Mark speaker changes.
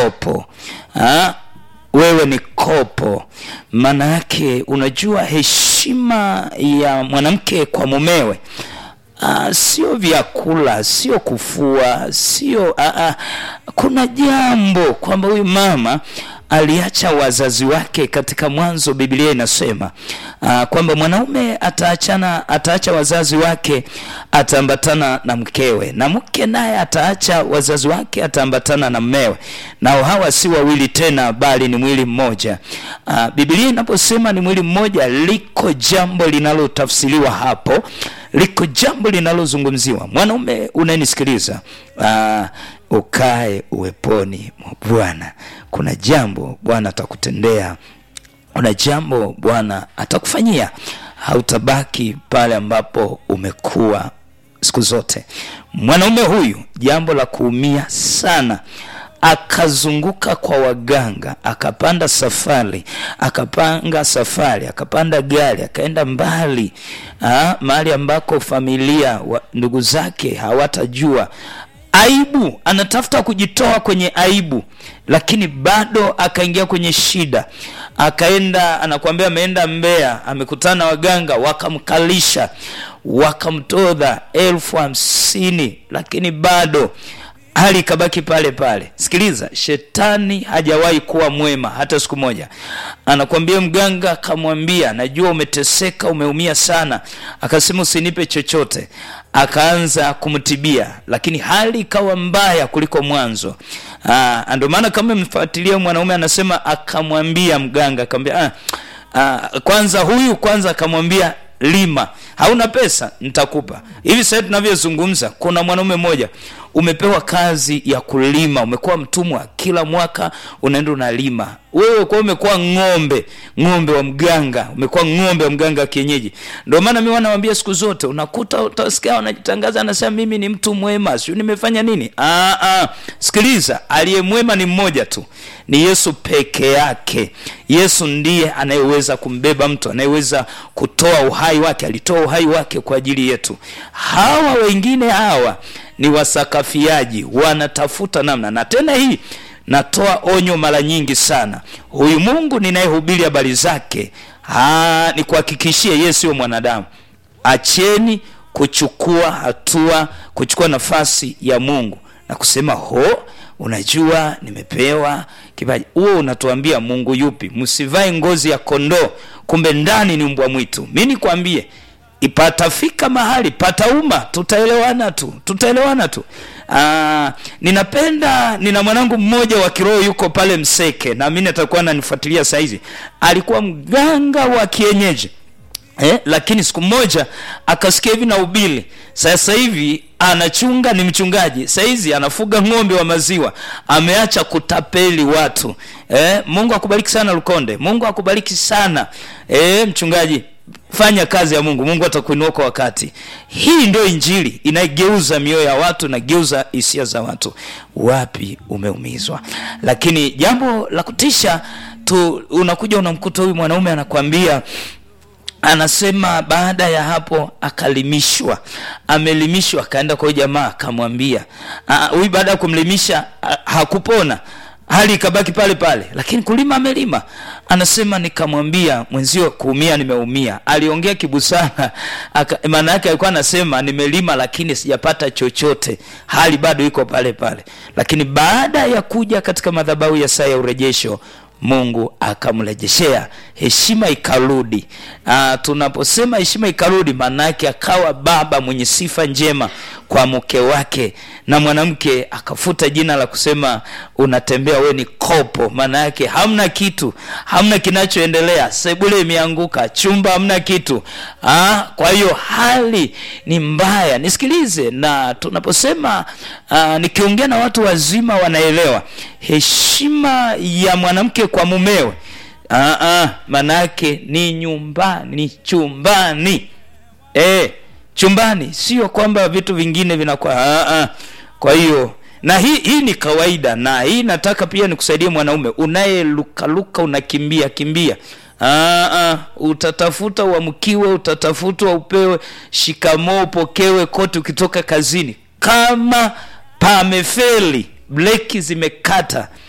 Speaker 1: kopo ha? wewe ni kopo maana yake unajua heshima ya mwanamke kwa mumewe Uh, sio vyakula sio kufua sio uh, uh, kuna jambo kwamba huyu mama aliacha wazazi wake katika mwanzo biblia inasema uh, kwamba mwanaume ataachana ataacha wazazi wake ataambatana na mkewe na mke naye ataacha wazazi wake ataambatana na mmewe nao hawa si wawili tena bali ni mwili mmoja uh, biblia inaposema ni mwili mmoja liko jambo linalotafsiriwa hapo liko jambo linalozungumziwa mwanaume unayenisikiliza uh, ukae uweponi mwa bwana kuna jambo bwana atakutendea kuna jambo bwana atakufanyia hautabaki pale ambapo umekuwa siku zote mwanaume huyu jambo la kuumia sana akazunguka kwa waganga akapanda safari akapanga safari akapanda gari akaenda mbali ah, mahali ambako familia wa, ndugu zake hawatajua aibu anatafuta kujitoa kwenye aibu lakini bado akaingia kwenye shida akaenda anakuambia ameenda mbea amekutana waganga wakamkalisha wakamtodha elfu hamsini lakini bado hali ikabaki pale pale sikiliza shetani hajawahi kuwa mwema hata siku moja anakwambia mganga akamwambia najua umeteseka umeumia sana akasema usinipe chochote akaanza kumtibia lakini hali ikawa mbaya kuliko mwanzo ndio maana kama mfuatilia mwanaume anasema akamwambia mganga akamwambia ah, ah, kwanza huyu kwanza akamwambia lima hauna pesa nitakupa hivi sasa tunavyozungumza kuna mwanaume mmoja umepewa kazi ya kulima umekuwa mtumwa kila mwaka unaenda unalima wewe kwa umekuwa ng'ombe ng'ombe wa mganga umekuwa ng'ombe wa mganga wa kienyeji ndio maana mi wanawambia siku zote unakuta utasikia wanajitangaza anasema mimi ni mtu mwema siu nimefanya nini aa, aa. sikiliza aliye mwema ni mmoja tu ni yesu peke yake yesu ndiye anayeweza kumbeba mtu anayeweza kutoa uhai wake alitoa uhai wake kwa ajili yetu hawa wengine hawa ni wasakafiaji wanatafuta namna na tena hii natoa onyo mara nyingi sana huyu mungu ninayehubiri habari zake ni kuhakikishie yeye sio mwanadamu acheni kuchukua hatua kuchukua nafasi ya mungu na kusema ho unajua nimepewa kipaji huo unatuambia mungu yupi msivae ngozi ya kondoo kumbe ndani ni mbwa mwitu mi nikwambie patafika mahali patauma tutaelewana tu tutaelewana tu Aa, ninapenda nina mwanangu mmoja wa kiroho yuko pale mseke naamini atakuwa ananifuatilia saizi alikuwa mganga wa kienyeji eh, lakini siku moja akasikia hivi na ubili sasa hivi anachunga ni mchungaji sahizi anafuga ng'ombe wa maziwa ameacha kutapeli watu eh, mungu akubariki sana lukonde mungu akubariki sana eh, mchungaji fanya kazi ya mungu mungu atakuinua kwa wakati hii ndio injili inaigeuza mioyo ya watu inageuza hisia za watu wapi umeumizwa lakini jambo la kutisha tu unakuja unamkuta huyu mwanaume anakwambia anasema baada ya hapo akalimishwa amelimishwa akaenda kwa jamaa akamwambia huyu baada ya kumlimisha hakupona hali ikabaki pale pale lakini kulima amelima anasema nikamwambia mwenzio kuumia nimeumia aliongea kibusara maana yake alikuwa anasema nimelima lakini sijapata chochote hali bado iko pale pale lakini baada ya kuja katika madhabahu ya saa ya urejesho mungu akamrejeshea heshima ikarudi Aa, tunaposema heshima ikarudi maana yake akawa baba mwenye sifa njema kwa mke wake na mwanamke akafuta jina la kusema unatembea we ni kopo maana yake hamna kitu hamna kinachoendelea sebule imeanguka chumba hamna kitu Aa, kwa hiyo hali ni mbaya nisikilize na tunaposema uh, nikiongea na watu wazima wanaelewa heshima ya mwanamke kwa mumewe maanaake ni nyumbani chumbani e, chumbani sio kwamba vitu vingine vinakuwa aa, kwa hiyo na hii hii ni kawaida na hii nataka pia nikusaidie mwanaume unayelukaluka unakimbia kimbia Aa, utatafuta uamkiwe utatafutwa upewe shikamoo upokewe kote ukitoka kazini kama pamefeli breki zimekata